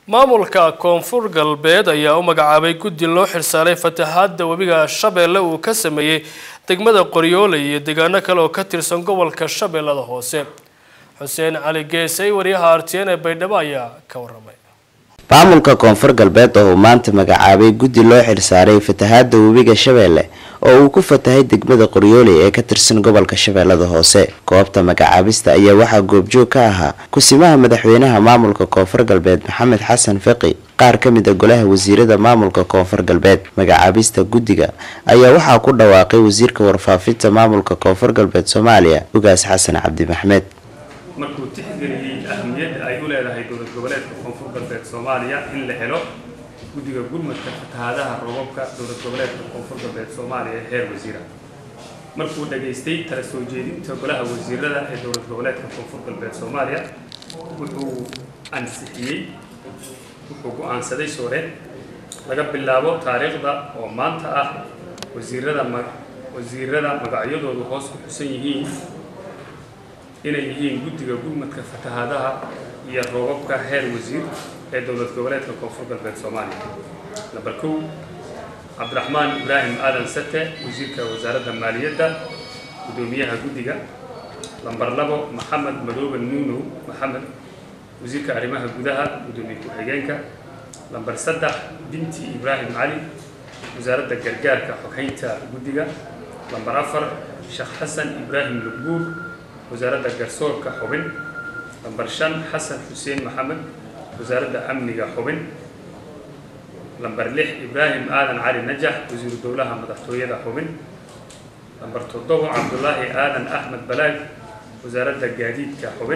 maamulka koonfur galbeed ayaa u magacaabay guddi loo xilsaaray fatahaada webiga shabeelle uu ka sameeyey degmada qoryooley iyo deegaano kale oo ka tirsan gobolka shabeellada hoose xuseen cali geesay wariyaha artn ee baydhabo ayaa ka waramay maamulka koonfur galbeed oo uu maanta magacaabay guddi loo xilsaaray fatahaada webiga shabeelle oo uu ku fatahay degmada qoryooley ee ka tirsan gobolka shabeellada hoose goobta magacaabista ayaa waxaa goobjoog ka ahaa kusimaha madaxweynaha maamulka koonfur galbeed maxamed xasan fiqi qaar ka mid a golaha wasiirada maamulka koonfur galbeed magacaabista guddiga ayaa waxaa ku dhawaaqay wasiirka warfaafinta maamulka koonfur galbeed soomaaliya ugaas xasan cabdi maxmed markuu tixgeliyey ahamiyadda ay u leedahay dowlad goboleedka koonfur galbeed soomaaliya in la helo guddiga gurmadka fatahaadaha roobabka dowlad goboleedka koonfur galbeed soomaaliya ee heer wasiira markuu dhageystay tala soo jeedinta golaha wasiirada ee dowlad goboleedka koonfur galbeed soomaaliya wuxuu ansixiyey wuxuu go-aansaday soore laga bilaabo taariikhda oo maanta ah wasiirada wasiirada magacyadoodu hoos ku xusan yihiin inay yihiin guddiga gurmadka fatahaadaha iyo roobabka heer wasiir ee dowlad goboleedka koonfur galbeed soomaaliya namber kow cabdiraxmaan ibraahim aadan sate wasiirka wasaaradda maaliyadda guddoomiyaha guddiga lamber labo maxamed madoobe nuunow maxamed wasiirka arrimaha gudaha guddoomiye ku-xigeenka lamber saddex binti ibraahim cali wasaaradda gargaarka xoghaynta guddiga lamber afar sheekh xasan ibraahim lugbuur wasaaradda garsoorka xubin lamber shan xasan xuseen maxamed wasaaradda amniga xubin lamber lix ibraahim aadan cali najax wasiiru dowlaha madaxtooyada xubin lamber toddobo cabdulaahi aadan axmed balaag wasaaradda gaadiidka xubin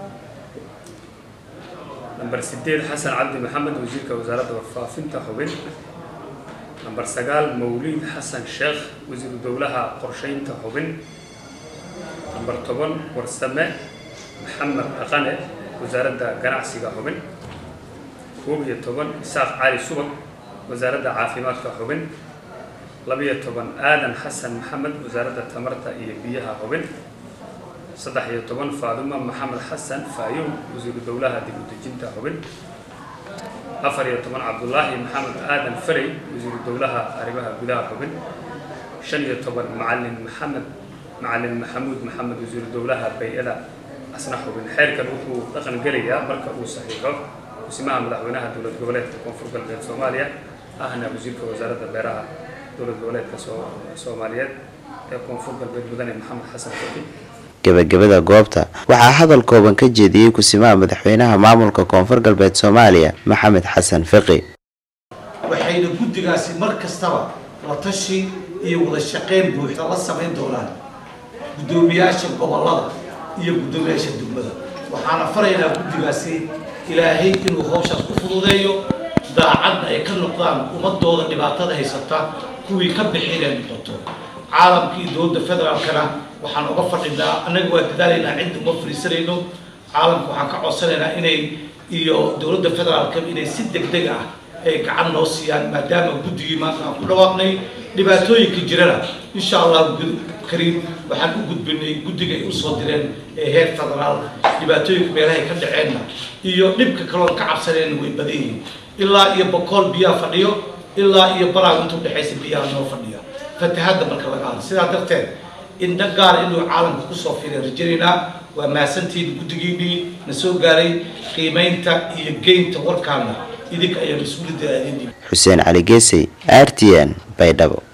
lamber sideed xasan cabdi maxamed wasiirka wasaaradda warfaafinta xubin lamber sagaal mawliid xasan sheekh wasiiru dowlaha qorsheynta xubin lamber toban warsame maxamed dhaqane wasaaradda ganacsiga xubin koob iyo toban isaaq cali subag wasaaradda caafimaadka xubin labiyo toban aadan xasan maxamed wasaaradda tamarta iyo biyaha xubin saddex iyo toban faaduma maxamed xasan faayow wasiiru dowlaha dib u dejinta xubin afar iyo toban cabdulaahi maxamed aadan farey wasiiru dowlaha arrimaha gudaha xubin shan iyo toban macalin maxamed macalin maxamuud maxamed wasiiru dowlaha bay-ada asna xubin xeerkan wuxuu dhaqan gelayaa marka uu saxiixo kusimaha madaxweynaha dowlad goboleedka koonfur galbeed soomaaliya ahna wasiirka wasaaradda beeraha dowlad goboleedka soomaaliyeed ee koonfur galbeed mudane maxamed xasan fiqi gabagabada goobta waxaa hadal kooban ka jeediyey kusimaha madaxweynaha maamulka koonfur galbeed soomaaliya maxamed xasan fiqi waxayna guddigaasi mar kastaba la tashi iyo wada shaqeyn buuxda la samayn doonaan guddoomiyaasha gobolada iyo guddoomiyaasha degmada waxaana faraynaa guddigaasi ilaahay inuu hawshaas ku fududeeyo daacadda ay ka noqdaan ummadooda dhibaatada haysata kuwii ka bixinay noqoto caalamka iyo dowladda federaalkana waxaan uga fadhinaa annaga waa dadaalaynaa cidda uma fariisanayno caalamka waxaan ka codsanaynaa inay iyo dowladda federaalka inay si deg deg ah ay gacan noo siiyaan maadaama guddigii maanta aan ku dhawaaqnay dhibaatooyinka jirana insha allah kariim waxaan u gudbinay guddiga ay usoo direen ee heer federaal dhibaatooyinka meelahay ka dhaceenna iyo dhibka kaloon ka cabsanayna way badan yihiin ilaa iyo bokool biyaha fadhiyo ilaa iyo baraag inta udhexaysa biyaha noo fadhiya fatahadda marka laga hadlo sidaa darteed indha gaara inuu caalamka kusoo fiiray rajanaynaa waa mahadsantihiin guddigiinii na soo gaaray qiimaynta iyo geynta warkaana idinka ayaa mas-uuliyadda aadin xuseen cali geesay r t n baydhabo